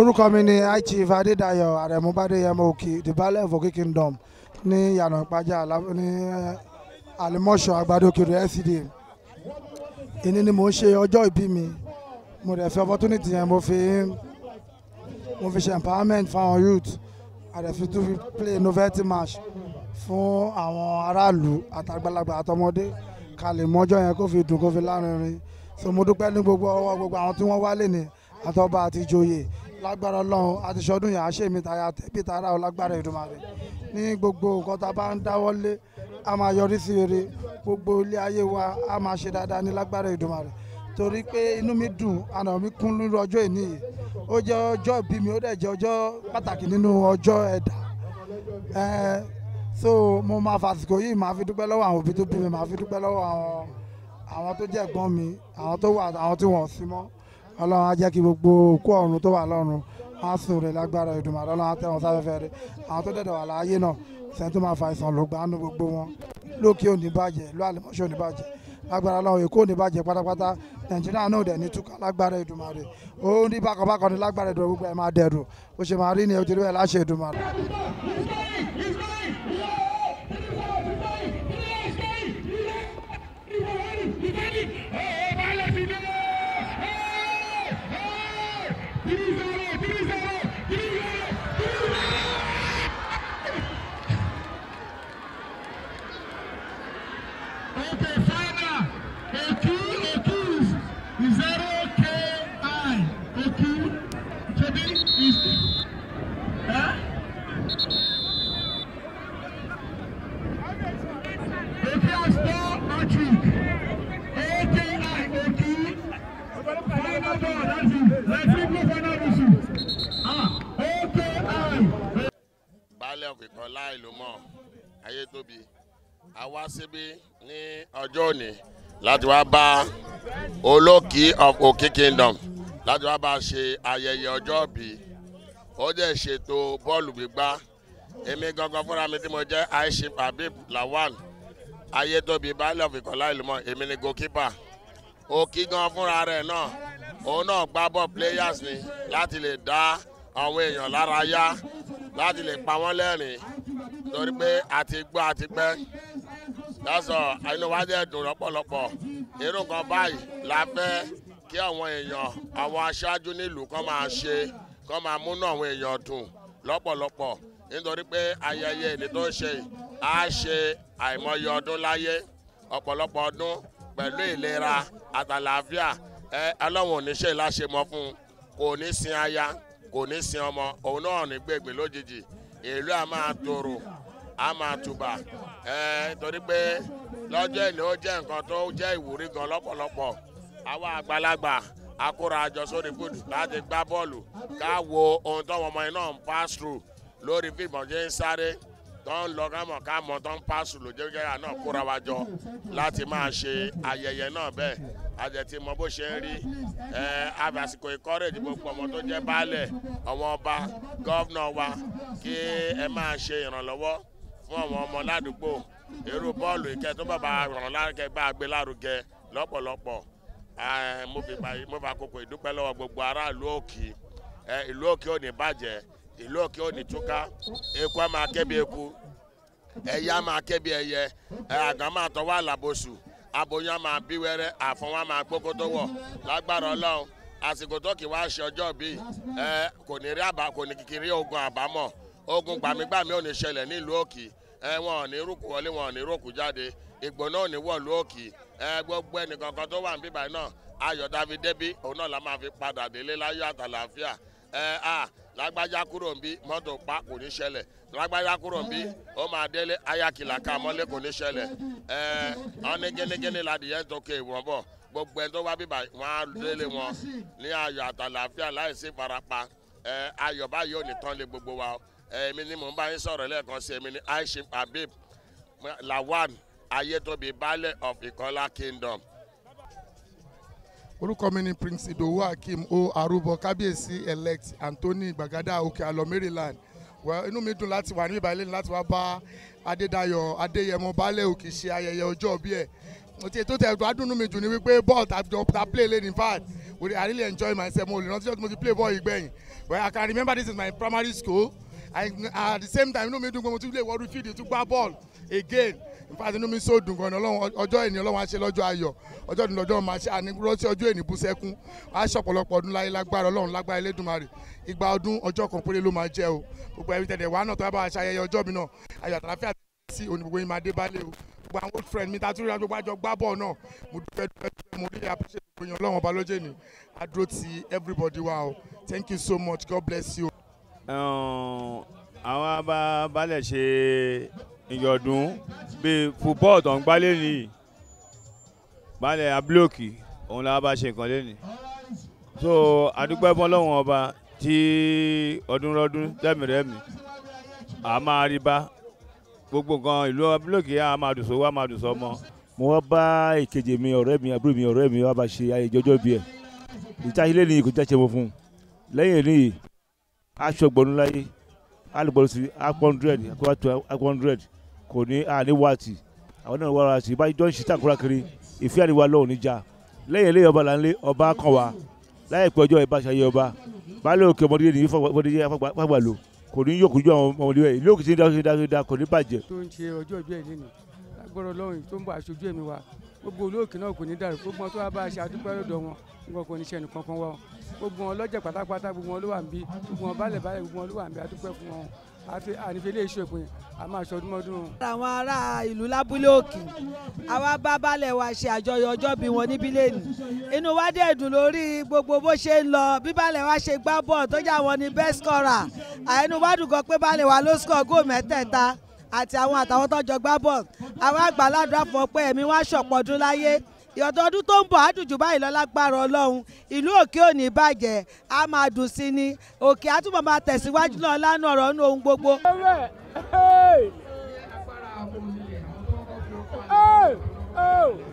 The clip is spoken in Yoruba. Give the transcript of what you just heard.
orúkọ mi ni high chief adédayọ̀ àrẹ̀mú bádéyẹmọ òkè the balẹ̀ of òkè kingdom ní yànnà ìpájà Alá- ní àlìmọ́ṣọ́ àgbàdo kiri LCDA ìní ni mò ń ṣe ọjọ́ ìbí mi mo dẹ̀ fi opportunity yẹn mo fi mo fi ṣe empowerment fáwọn youth àdẹ̀fi tún fi play novelty match fún àwọn aráàlú àtàgbàlagbà àtọmọdé ká lè mọ́jọ́ yẹn kó fi dùn kó fi lárinrin so mo dúpẹ́ ní gbogbo ọwọ́ gbogbo àwọn tí wọ́n wálé ní àtọ́ba àti ìjòyè lágbára ọlọ́run àti ṣọdún yàrá ṣèmi tàyà tẹ́bí tààrà ọ lágbára Èdùmàrè ní gbogbo nǹkan tá a bá ń dáwọ́lé a máa yọrí sí rere gbogbo ilé ayé wa a máa ṣe dáadáa ní lágbára Èdùmàrè torí pé inú mi dùn àná mi kún lórí ọjọ́ ìní yìí ó jẹ́ ọjọ́ ìbí mi ó dẹ̀ jẹ́ ọjọ́ pàtàkì nínú ọjọ́ ẹ̀dá Ẹ, so mo máa fàsìkò yìí máa fi dúpẹ́ lọ́wọ́ àwọn òbí tó bí mi máa fi dúpẹ́ lọ́wọ́ àwọn àwọn tó jẹ́ ẹ̀gbọ́n mi àwọn tó wà àwọn tí wọ́n sí mọ́ ọlọ́run á jẹ́ kí gbogbo òkú ọ̀run tó wà lọ́run á sùn rẹ̀ lágbára Èdùmàrè ọlọ́run á tẹ́ wọn sáfẹ́fẹ́ rẹ̀ àwọn tó dẹ̀dẹ̀ wà láàyè náà sẹ́ni tó máa fa àìsàn ló gbanú gbogbo wọn lókè òní bàjẹ́ ìlú àlẹ́mọ́ṣọ́ òní bàjẹ́ lágbára ọlọ́run èkó òní bàjẹ́ pátápátá nàìjíríà náà dẹ̀ ní túkà lágbára Èdùmàrè ó ní bákanbákan ní lágbára Èdùmàrè gbogbo ẹ̀ máa dẹ̀rù ó ṣe máa rí ni òtítọ́ ẹ̀ láṣẹ Èdùmàrè. Okay, final. Oku, Oku's zero KI. Oku, Tobi is. Huh? Oku has four matric. OKI, Oku. Final ball, that's it. Let's see the final whistle. Ah, OKI. baálé ọ̀kìkan láì ló mọ̀ ayé tóbi a wá síbí ní ọjọ́ òní láti wá bá olókì of òkè kingdom láti wá bá ṣe ayẹyẹ ọjọ́ bí ó dẹ̀ ṣètò bọ́ọ̀lù gbígbá èmi gangan fúnra mi tí mo jẹ́ aishif habib lawan ayé tóbi baálé ọ̀kìkan láì ló mọ̀ èmi ni goalkeeper òkì gan fúnra rẹ̀ náà òun náà gbá bọ́ players ni láti lè dá àwọn èèyàn lára yá láti lè pa wọ́n lẹ́rìn torí pé àti gbọ́ àti pẹ́ lọ́sọ̀ inú wa dẹ̀ dùn lọ́pọ̀lọpọ̀ irú nǹkan báyìí la fẹ́ kí àwọn èèyàn àwọn aṣáájú nílùú kan máa ṣe kan máa múnú àwọn èèyàn dùn lọ́pọ̀lọpọ̀ nítorí pé ayẹyẹ èdè tó ń ṣe yìí á ṣe àìmọye ọdún láyé ọ̀pọ̀lọpọ̀ ọdún pẹ̀lú ìlera àtàlàáfíà ẹ ọlọ́run ò ní ṣe láṣemọ fún un kò ní sin aya kò ní sin ọmọ òun náà ní gbègbè lójijì ìlú a máa tòrò a máa tùbà ẹ torí pé lọ́jọ́ ìní ó jẹ́ nǹkan tó jẹ́ ìwúrí gan lọ́pọ̀lọpọ̀ àwa àgbàlagbà akóra àjọ sórí fúdù láti gbá bọ́ọ̀lù ká wo ohun tó ọmọ yẹn náà ń pass through lórí fíìmù ọ̀jẹ̀ ń sáré tó ń lọ kámọ̀ kámọ̀ tó ń pass through lójúkẹ́yà náà kóra wa jọ láti máa ṣe ayẹyẹ náà bẹ́ẹ̀ àjẹtí mọ bó ṣe ń rí ẹ àbàsìkò ìkọ́rẹ́jì gbogbo ọmọ tó jẹ́ baálẹ̀ ọmọ ọba gọ́vnà wa kí ẹ máa ṣe ìrànlọ́wọ́ fún àwọn ọmọ ládùúgbò irú bọ́ọ̀lù ìkẹ́ tó bàbá ràn lárugẹ bá a gbé lárugẹ lọ́pọ̀lọpọ̀ ẹ, mo fi pa- mo fa koko ìdúpẹ́ lọ́wọ́ gbogbo aráàlú òkì ẹ, ìlú òkè ò ní bàjẹ́ ìlú òkè ò ní túká eku á máa ké bí eku ẹyẹ á máa ké bí ẹyẹ ẹ, àgàn máa tọwọ́ àlàbòsù aboyún á máa bí wẹ́rẹ́ àfọwọ́ á máa gbókó tó wọ̀ lágbára ọlọ́run àsìkò tó kì í wá ṣe ọjọ́ bíi ẹ kò ní rí àbá kò ní kìkìrí ogun àbámọ̀ ogun gbàmígbàmí ò ní ṣẹlẹ̀ nílùú òkì ẹ wọn ò ní rúkú wọlé wọn ò ní rúkú jáde ìgbò náà ò ní wọ̀lú òkì ẹ gbogbo ẹnìkankan tó wà níbí báyìí náà ayọ̀ dáfi débí òun náà la máa fi padà délé láyọ̀ àtàlàáfíà ẹ a lágbájá kúrò ń bí mọ́tò pa kò ní ṣẹlẹ̀ lágbájá kúrò ń bí ó máa délé ayakìlá ká mọ́lé kò ní ṣẹlẹ̀ ẹ ọ́n ní gẹ́nẹ́gẹ́nẹ́ ládìyẹ tó ké ìwọ̀n bọ̀ gbogbo ẹni tó wá bíbà wọn á délé wọn ní ayọ̀ àtàlàáfíà láìsí ìfarapa ẹ ayọ̀ báyìí ò ní tán lé gbogbo wa èmi ni mò ń bá yín sọ̀rọ̀ lẹ́ẹ̀kan sí èmi ni aishim habib lawan ayétóbi baálẹ̀ of ìkọ́lá kingdom. orúkọ mi ni prince idowu akeem o arúbọ kábíyèsí elect anthony gbàgádà òkè àlọ maryland well inú mi dùn láti wà ní ìbàlẹ̀ láti wá bá adédayọ̀ adéyẹmọ baálẹ̀ òkè ṣe ayẹyẹ ọjọ́ bí ẹ̀ òtí ètò tẹ̀ tó adúnú mi jù ní wípé bọ́ọ̀lù tàbí ta play lane in fact we- I really enjoy myself mo lè rántí ọdún mo ti play ball yìí gbẹ̀yìn well I can remember this is my primary school and at the same time inú mi dùn pé mo tún lè wọ́ọ́dún fídíò tún gbá ball again in fact inú mi so dùn gan-an ọlọ́run ọjọ́ ìní ọlọ́run á ṣe lọ́jọ́ ayọ̀ ọjọ́ ìní lọ́jọ́ máa ṣe ànírántí ọjọ́ ìní bú sẹ́kún á ṣọ̀pọ̀lọpọ̀ ọdún láyé lágbára ọlọ́run lágbára elédùnmarè igba ọdún ọjọ́ kan péré ló máa jẹ́ o gbogbo ẹbí tẹ̀lé wa náà tó bá bá a ṣayẹyẹ ọjọ́ mi náà ayọ̀ àtàláfíà sí òní gbogbo yín máa dé bálé o gbogbo àwọn old friend mi ta tún rí gbogbo àjọ gbá bọ́ọ̀ náà mo dúpẹ́ dúpẹ́ dúpẹ́ mo really appreciate gbogbo yín ọlọ́run ọba lójé ni adúró ti everybody wa o thank you so much god bless you. Ẹ̀hún, àwọn bá balẹ̀ ṣe ìyọ̀dún bíi football tó ń gbá lẹ́nìí balẹ̀ abúlòkì òun làwọn bá ṣe nǹkan lẹ́nìí so àdúgbò ẹ̀fọn lọ́wọ́n ọba tí ọdún rọ́dún tẹ̀mìrẹ́mì à máa rí bá gbogbo nǹkan ìlú abúlòkì á máa dùn sówó á máa dùn sọmọ. mo wá bá ìkejì mi ọ̀rẹ́ mi àbúrò mi ọ̀rẹ́ mi wá bá ṣe ayẹyẹ ọjọ́ bí ẹ̀ ìtàṣílẹ̀ ní kò jáde mo fún un lẹ́yìn èyí aṣọ gbọ̀nú láyé alùpùpù sí akọ hundred akọ hundred kò ní àní wáàtì àwọn náà wà láti bá jọ ń ṣe tàkúrà kiri ìfẹ́ àríwá lọ́wọ́ níjà lẹ́yìn eléyìí ọba là ń lé ọba kan wá láìpẹ́ ọjọ́ ìbáṣayé ọba baálé òkè ọmọdé nìyí fọwọ́dé fagbà lò kò ní yókù ju àwọn ọmọdé rẹ̀ ìlú òkè tí ń dá sí dáadáa kò ní bàjẹ́. tó ń ṣe ọjọ́ ìbí ẹ̀ lẹ́nu lágbọ́dọ̀ lọ́rùn tó ń bọ̀ aṣojú ẹ̀mí wa gbogbo olóòkè náà kò ní dàrú gbogbo wọn tó wá bá a ṣe àdúpẹ́ lọ́dọ̀ wọn nǹkan kò ní ṣe ẹnìkan kan wá o gbogbo wọn lọ́jà pátápátá gbogbo wọn ló wà ń bí gbogbo wọn bálẹ̀ bálẹ̀ gbogbo wọn ló wà ń bí àdúpẹ́ fún wọn àfi ànífẹ́ ilé iṣẹ́ ìpín a máa ṣọdún mọ́dún. àwọn ará ìlú lábúlé òkè àwa bá balẹ̀ wa ṣe àjọyọ̀ ọjọ́ bí wọn níbí lẹ́nu inú wa dẹ̀ dùn lórí gbogbo bó ṣe ń lọ bí balẹ̀ wa ṣe gbá bọ́ọ̀ tó jà wọn ní best scorer àìnú wa dùn gan pé balẹ̀ wa ló score góò mẹ́tẹ̀ẹ̀ta àti àwọn àtàwọn tó jọ gbá bọ́ọ̀ àwa àgbàládùn àfọ̀ pé ẹ̀mí wa ṣọ̀pọ̀ ọdún láyé ìyọ̀dọ̀ ọdún tó ń bọ̀ àdùjù báyìí lọ lágbára ọlọ́run ìlú òkè òní bàjẹ́ á máa dùn sí ni òkè àtúbọ̀ máa tẹ̀síwájú náà lánàá ọ̀rọ̀ nínú ohun gbogbo. Hey! Hey! Oh!